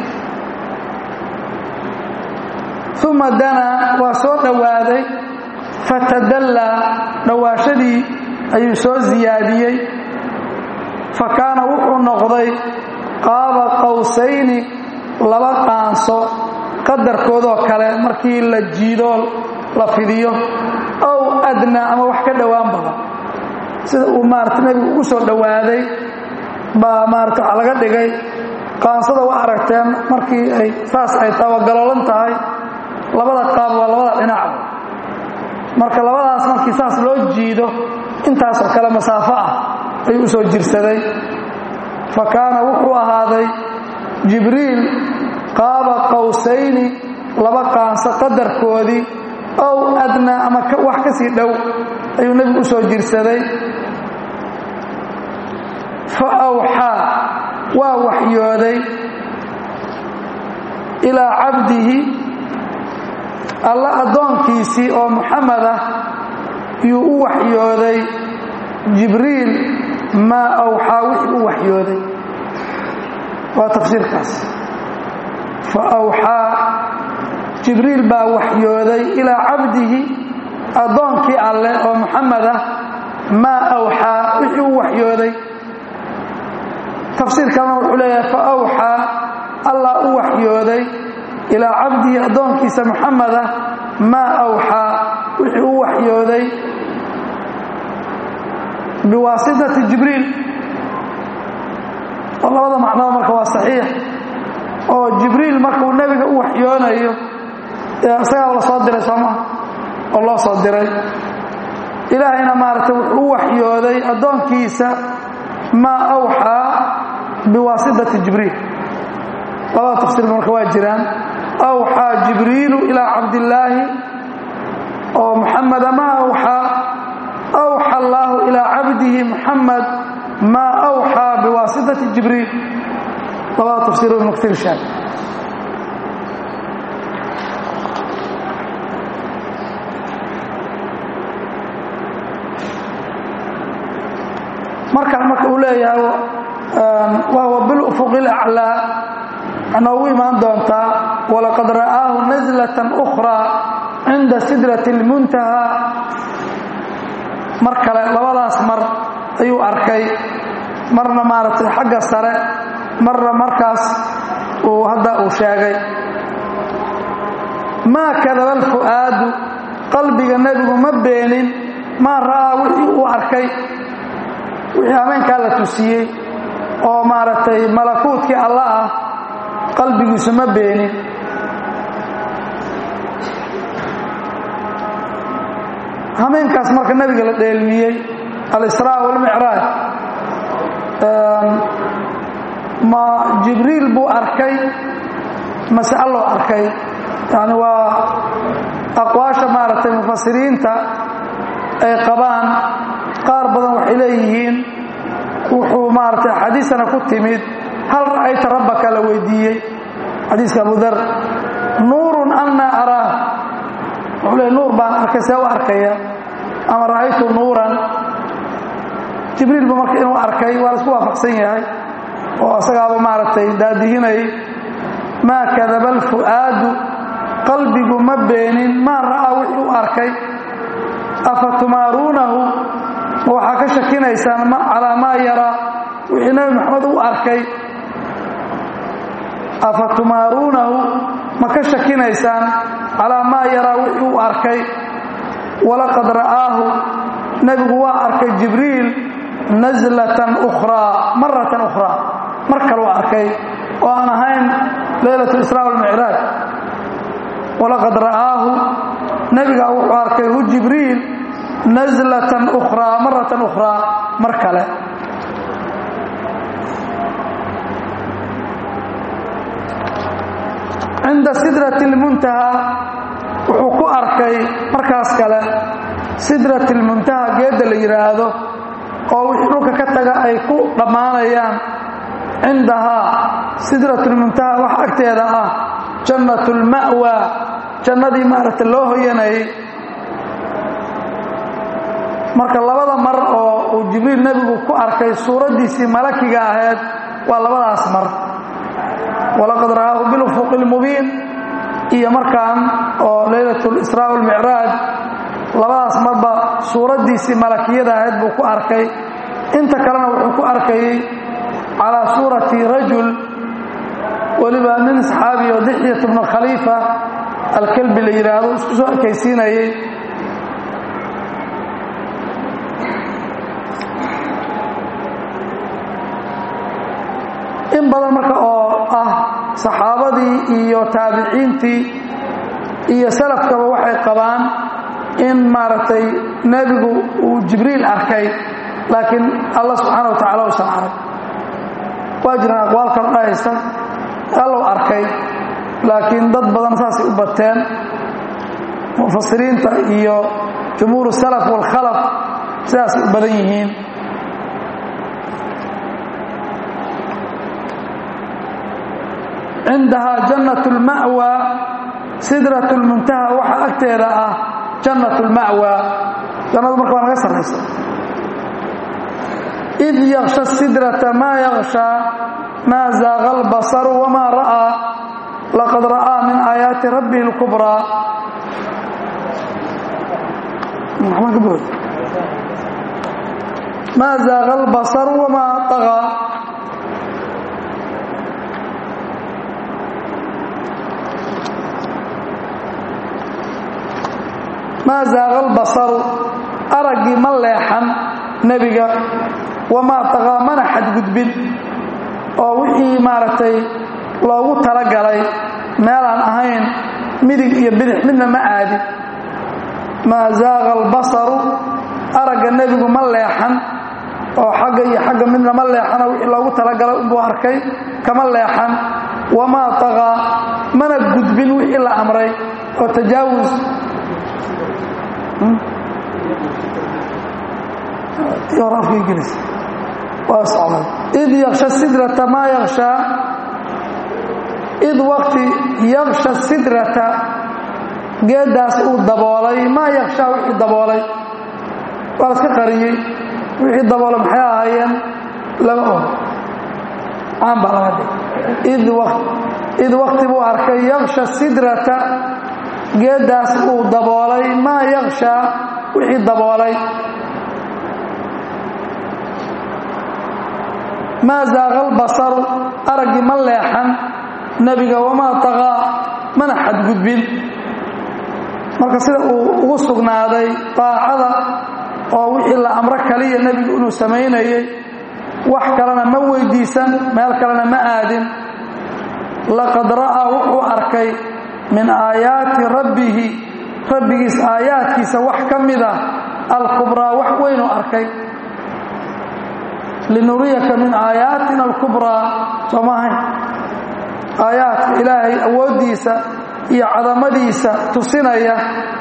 uma danaa waa soo dhowaaday fatadallaa dhowaashadii ayuu soo siyaadiyey fa kaana wuxuu noqday qaaba qowsayni laba qaanso qadarkoodoo kale markii la jiidoo la fidiyo ow adnaa ama wax ka dhowaan badan sida uu maarata nebigu ugu soo dhowaaday baa maarata waxa laga dhigay qaansada waa aragteen markii ay saas ay tabagalolan tahay labada qaab waa labada dhinac marka labadaas markii saas loo jiido intaasoo kale masaafo ah ayuu u soo jirsaday fa kaana wuxuu ahaaday jibriil qaaba qowsayni laba qaanso qadarkoodii ow adnaa ama wax ka sii dhow ayuu nebigu u soo jirsaday fa awxaa waa waxyooday ilaa cabdihi alla addoonkiisii oo muxamed ah yuu u waxyooday jibriil maa awxaa wixii u waxyooday waa tafsiirkaas fa awxaa jibriil baa waxyooday ilaa cabdihi addoonkii alleh oo muxamed ah maa awxaa wixii u waxyooday tafsiirkana wuxuu leeyahay fa awxaa allah u waxyooday ilaa cabdihi addoonkiisa muxamed ah maa awxaa wixii u waxyooday biwaasitati jibriil oo labada macnaba marka waa saxiix oo jibriil markuu nebiga u waxyoonayo isagaa la soo diray soomaa oo loo soo diray ilaahayna maaragtay wuxuu u waxyooday addoonkiisa maa awxaa biwaasitati jibriil labada tafsiir marka waa jiraan awxaa jibriilu ilaa cabdillaahi oo muxameda maa awxaa awxa allaahu ilaa cabdihi muxamed maa awxaa biwaasitati jibriil labada tafsiir ibnu katiir sheeg markaan marka uu leeyahay wahuwa bilufuqi alaclaa noogu imaan doontaa walaqad ra'aahu naslatan ukhraa cinda sidrati اlmuntahaa mar kale labadaas mar ayuu arkay marna maaragtay xagga sare marna markaas uu hadda uu sheegay maa kadaba alfu'aadu qalbiga nebigu ma beenin maa ra'aa wixii uu arkay wixii hameenkaa la tusiyey oo maaragtay malakuutkii alla ah qalbigiisu ma beenin hameenkaas marka nebiga la dheelmiyey alisraa walmicraaj ma jibriil buu arkay mase alloo arkay yani waa aqwaasha maaragtay mufasiriinta ay qabaan qaar badan waxay leeyihiin wuxuu maaragtay axaadiisana ku timid hal ra'ayta rabbaka la weydiiyey xadiiska abu dar nuurun annaa araah wuxuu leey nuur baan arkay see u arkaya ama ra'aytu nuuran jibriilba marka inuu arkay waa laisku waafaqsan yahay oo asagaaba maaragtay daadihinay maa kadaba alfu'aadu qalbigu ma beenin maa ra'aa wixii u arkay afa tumaaruunahu ma waxaa ka shakinaysaan calaa maa yaraa wixii nebi maxamed u arkay afa tumaaruunahu ma ka shakinaysaan calaa maa yaraa wixii u arkay walaqad ra'aahu nebigu waa arkay jibriil naslatan ukhraa maratan ukhraa mar kaluu arkay oo aan ahayn leylat israa walmicraaj walaqad ra'aahu nebigaa wuxuu arkay hu jibriil naslatan ukhraa maratan ukhraa mar kale cinda sidrati اlmuntahaa wuxuu ku arkay markaas kale sidratilmuntaha geedda la yidhaahdo oo wixii dhulka ka taga ay ku dhammaanayaan cindahaa sidratulmuntaha wax agteeda ah jannatulma'wa jannadii maaragta loo hoyanayay marka labada mar oo uu jibriil nebigu ku arkay suuraddiisii malakiga ahayd waa labadaas mar walaqad ra'aahu bilufuqi lmubiin iyo markaan oo leylat lisraa walmicraaj labadaas marba suuraddiisii malakiyada ahayd buu ku arkay inta kalena wuxuu ku arkayey calaa suurati rajul weliba nin saxaabi oo dixyat bnu khaliifa alkelbi la yidhaahdo isku soo ekaysiinayey in badan marka oo ah saxaabadii iyo taabiciintii iyo salafkaba waxay qabaan in maaragtay nebigu uu jibriil arkay laakiin allah subxaana wa tacala usan arag waa jiraan aqwaal kala dhahaysa allow arkay laakiin dad badan saasay u bateen mufasiriinta iyo jumhuur salaf waalkhalaf sidaasay u badan yihiin cindahaa jannat lma'wa sidrat lmuntaha waxa agteeda ah jannat lma'wa jannadu marka waa naga sarraysa id yaksha sidrata maa yakshaa maa zaaqa albasaru wamaa ra'aa laqad ra'aa min aayaati rabbihi اlkubraa maa zaaqa albasaru wamaa طagaa maa zaaqa albasaru araggii ma leexan nebiga wamaa taqaa mana xadgudbin oo wixii maaragtay loogu talagalay meelaan ahayn midig iyo bidix midna ma aadin maa zaaqa albasaru aragga nebigu ma leexan oo xagga iyo xagga midna ma leexano wixii loogu talagalay unbuu arkay kama leexan wamaa taqaa mana gudbin wixii la amray oo tajaawus id yaksha sidrata maa yakshaa id waqti yaksha sidrata geeddaas uu daboolay maa yakshaa wixii daboolay waa la iska qariyey wixii daboolay maxay ahaayeen lama og caan baa laga dhig id waqti buu arkay yaksha sidrata geeddaas uu daboolay maa yakshaa wixii daboolay maa zaaqa albasaru araggii ma leexan nebiga wamaa taqaa mana xadgudbin marka sida uu ugu sugnaaday daacada oo wixii la amro kaliya nebigu inuu samaynayay wax kalena ma weydiisan meel kalena ma aadin laqad ra'aa wuxuu arkay min aayaati rabbihi rabbigiis aayaadkiisa wax ka mid ah alkubraa wax weynuu arkay linuriyaka min aayaatina alkubraa soo maahayn aayaadka ilaahay awooddiisa iyo cadamadiisa tusinaya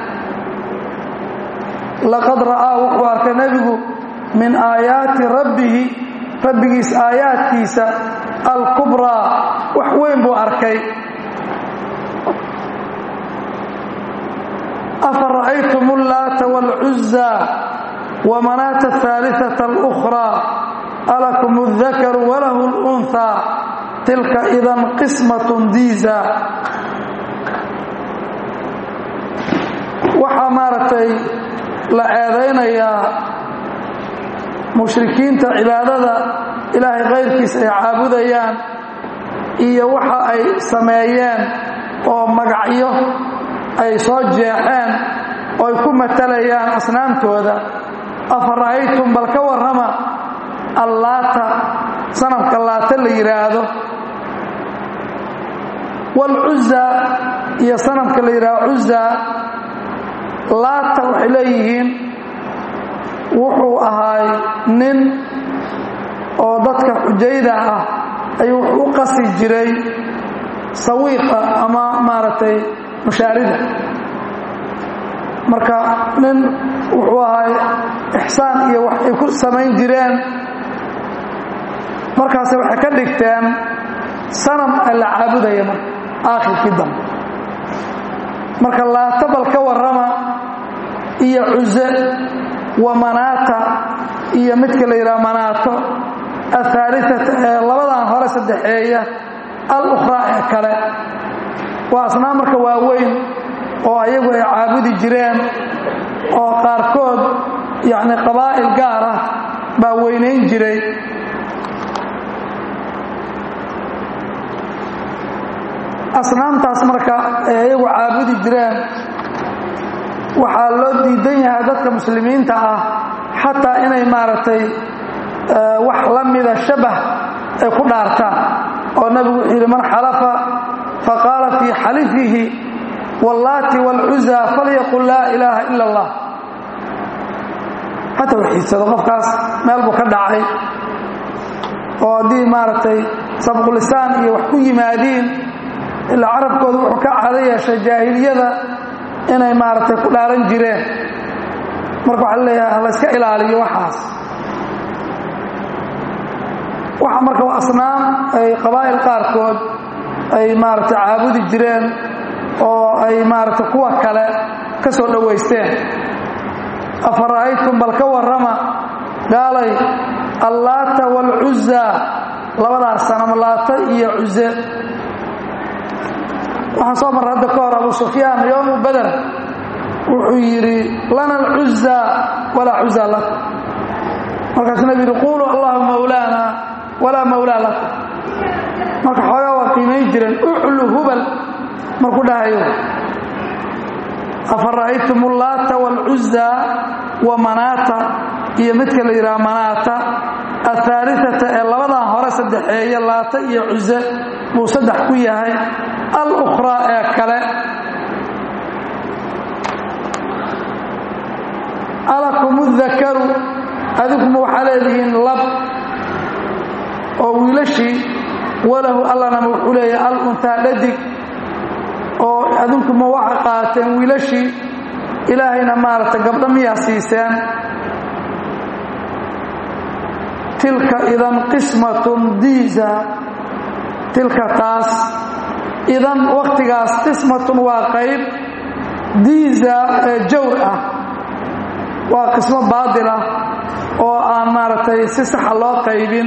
laqad ra'aa wuxuu arkay nebigu min aayaati rabbihi rabbigiis aayaadkiisa alkubraa wax weyn buu arkay afa ra'aytum ullaata wاlcuzaa wamanaata ahaaliثaةa اlأkhraa alakum اdakaru walahu اlأnhaa tilka idan qismaة diisa waxaa maaragtay la eedaynayaa mushrikiinta cibaadada ilaahay kayrkiisa ay caabudayaan iyo waxa ay sameeyeen oo magacyo ay soo jeexeen oo ay ku matalayaan asnaamtooda afa ra'aytum bal ka warrama allaata sanamka laata la yidhaahdo waalcuzaa iyo sanamka la yidhaahdo cuzaa laata waxay leeyihiin wuxuu ahaay nin oo dadka xujayda ah ayuu wuxuu u qasi jiray sawiiqa ama maaragtay mushaarida marka nin wuxuu ahay ixsaan iyo wax ay ku samayn jireen markaase waxay ka dhigteen sanam a la caabudaya marka aakhirkii dambe marka laata bal ka warrama iyo cuse wa manaata iyo midka la yidhaha manaato ahaaliata ee labadan hore saddexeeya al ukhraa ee kale waa asnaam marka waaweyn oo ayagu ay caabudi jireen oo qaarkood yacni qabaa'il gaar ah baa weynayn jiray asnaamtaas marka ay ayagu caabudi jireen waxaa loo diidan yahay dadka muslimiinta ah xataa inay maaragtay wax la mida shabah ay ku dhaartaan oo nabigu wuxuu yidhi man xalafa faqaala fii xalifihi wallaati wاlcuza falyaqul laa ilaaha ila اllah ha tawxiidsado qofkaas meel buu ka dhacay oo haddii maaragtay sabqulisaan iyo wax ku yimaadiin ilaa carabkooda wuxuu ka cado yeeshay jaahiliyada inay maaragtay ku dhaaran jireen marka waxaa leeyahay hala iska ilaaliyo waxaas waxa marka waa asnaam ay qabaa'il qaarkood ay maaragtay caabudi jireen oo ay maaragtay kuwa kale ka soo dhowaysteen afa ra'aytum bal ka warrama gaalay allaata waalcuzaa labadaas sanam laata iyo cuze waxaan soo marra hadda ka hor abu sufyaan yowmu bader wuxuu yidhi lana alcuzaa walaa cuzaa lakum markaasuu nabi yidhi quuluu allahu mawlaana walaa mawlaa lakum marka xoogaa waa qiimayn jireen uclu hubal markuu dhahayo afa ra'aytum ullaata waalcuzaa wa manaata iyo midka la yidhaha manaata ahaaliata ee labadan hore saddexeeye laata iyo cuze buu saddex ku yahay al ukhraa ee kale alakum dakaru adinkuma waxaa leedihiin lab oo wiilashii walahu allanama wuxuu leeyahay al untaa dhadig oo adinkuma waxa qaateen wiilashii ilaahayna maaragtay gabdho miyaa siiseen tilka idan qismatun diisa tilka taas idan wakhtigaas qismatun waa qayb diisa ee jawr ah waa qismo baadil ah oo aan maaragtay si saxa loo qaybin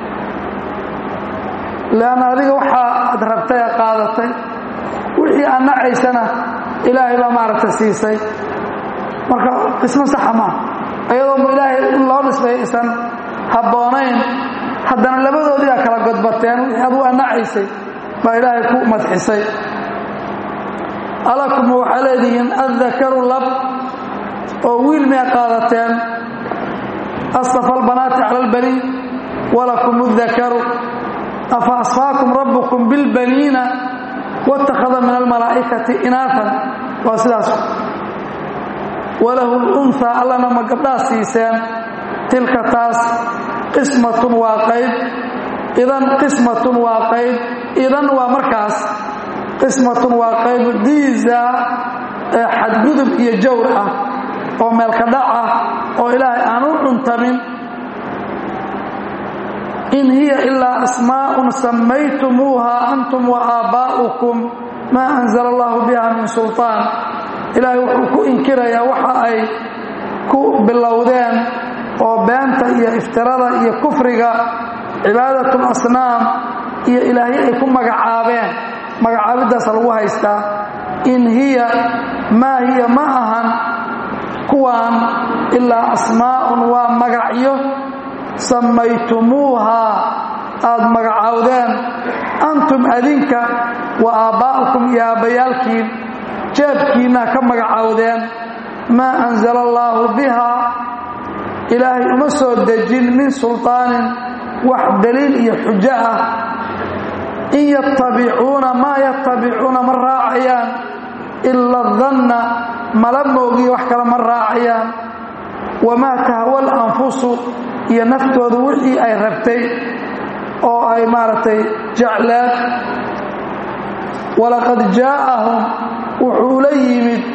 leanna adiga waxaa ad rabtay ee qaadatay wixii aan nacaysana ilaahay baa maaragtay siisay marka qismo saxa maaha iyadoo ilaahay in loo dhisbay isan habboonayn haddana labadoodii aa kala godbateen wixii aduu aan nacaysay baa ilaahay ku madxisay alakuma waxaa leedihiin addakaru lab oo wiil miyaa qaadateen astafa albanaati cala albaniin walakum اdakaru afa asfaakum rabbukum bilbaniina wاtakhada min almalaa'ikati inaafan waa sidaas walahu lunhaa allana ma gabdhaa siiseen tilka taas qismatun waa qayb idan qismatun waa qayb idan waa markaas qismatun waa qayb diisa ee xadgudub iyo jawr ah oo meelka dhac ah oo ilaahay aan u cuntamin in hiya ilaa asmaa'un sammaytumuuha antum wa aabbaa'ukum maa anzala allahu biha min sulطaan ilaahay wuxuu ku inkirayaa waxa ay ku bilowdeen oo beenta iyo iftirada iyo kufriga cibaadatul asnaam iyo ilaahyo ay ku magacaabeen magacaabiddaasa lagu haystaa in hiya maa hiya ma ahan kuwaan ilaa asmaa'un waa magacyo sammaytumuuhaa aad magacaawdeen antum adinka wa aabbaa'ukum iyo aabbayaalkiin jeebkiinna ka magacaawdeen maa anzala allaahu bihaa ilaahay uma soo dejin min sulطaanin wax daliil iyo xujo ah in yattabicuuna maa yattabicuuna ma raacayaan ila danna mala moogiyo wax kale ma raacayaan wamaa tahwa alanfusu iyo naftooda wixii ay rabtay oo ay maaragtay jecleed walaqad jaa'ahum wuxuu la yimid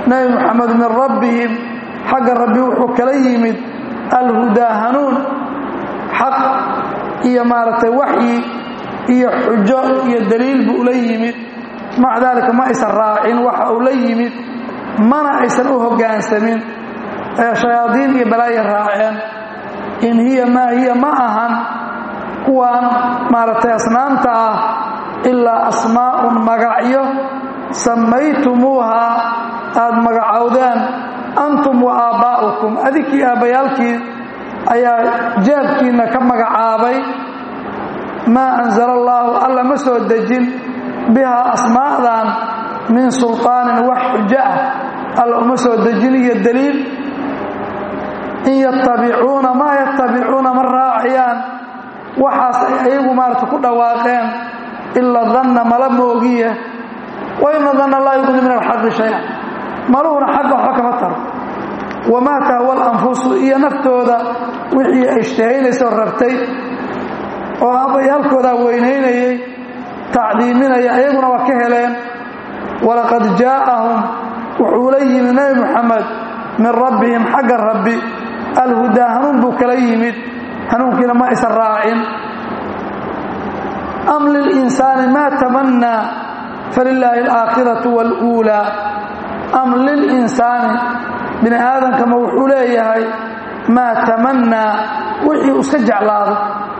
nebi moxamed min rabbihim xagga rabbi wuxuu kala yimid alhudaa hanuun xaq iyo maaragtay waxyi iyo xujo iyo daliil buu ula yimid maca daalika ma aysan raacin waxa uu la yimid mana aysan u hoggaansamin ee shayaadiin iyo balaaya raaceen in hiya maa hiya ma ahan kuwaan maaragtay asnaamta ah ilaa asmaa'un magacyo sammaytumuuhaa aad magacowdeen antum wa aabbaa'ukum adinkii aabbayaalkii ayaa jeebkiinna ka magacaabay maa anzala allaahu alla ma soo dejin bihaa asmaa'dan min sulطaanin wax xujo ah alla uma soo dejin iyo daliil in yattabicuuna maa yattabicuuna ma raacayaan waxaas ay ayagu maarata ku dhawaaqeen ilaa danna mala moogiya wa ina danna laa yuqni min alxaqi shaya maluhuna xagga waxba kama taro wamaa tahwa alanfusu iyo naftooda wixii ay ishtahaynayso rabtay oo abayaalkoodaa weynaynayay tacdiiminaya ayaguna waa ka heleen walaqad jaa'ahum wuxuu la yimid nebi moxamed min rabbihim xagga rabbi alhudaa hanuun buu kala yimid hanuunkiina ma aysan raacin am lilinsaani maa tamannaa falilaahi alaakhiratu waluulaa am lilinsaani bini aadamkama wuxuu leeyahay maa tamannaa wixii uu iska jeclaado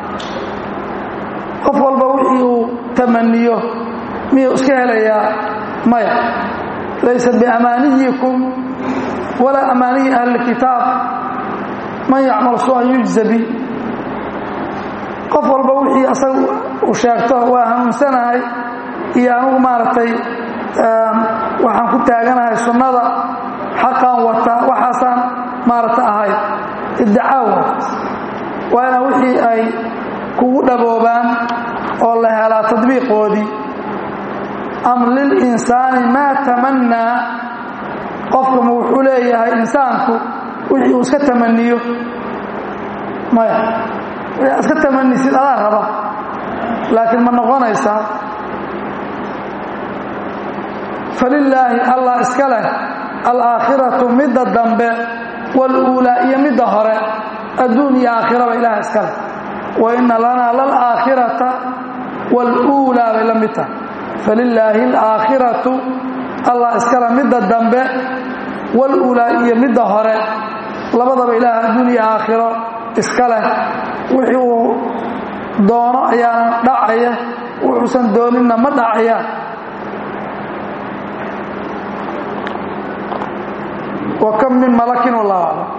qof walba wixii uu tamaniyo miyuu iska helayaa maya laysa biamaaniyikum walaa amaaniyi ahli kitaab man yacmal su-an yujza bi qof walba wixii asaga uu sheegto waa hanuunsanahay iyo anugu maaragtay waxaan ku taaganahay sunnada xaqaan wata waxaasaan maaragta ahay iddicaawa waa inaa wixii ay kugu dhaboobaan oo la helaa tadbiiqoodii am lilinsaani maa tamannaa qofkama wuxuu leeyahay insaanku wixii uu iska tamaniyo maya wixii iska tamanisid adaa raba laakiin ma noqonaysaa falilaahi allah iska leh alaakhiratu midda dambe waluulaa iyo midda hore adduun iyo aakhiraba ilaah iska leh wa ina lanaa lalaakhirata waluulaa bay la mid tahay falilaahi alaakhiratu allah iskale midda dambe waluulaa iyo midda hore labadaba ilaah adduun iyo aakhiro iska leh wixii uu doono ayaana dhacaya wuxuusan dooninna ma dhacaya wa kam min malakin wallahu aclam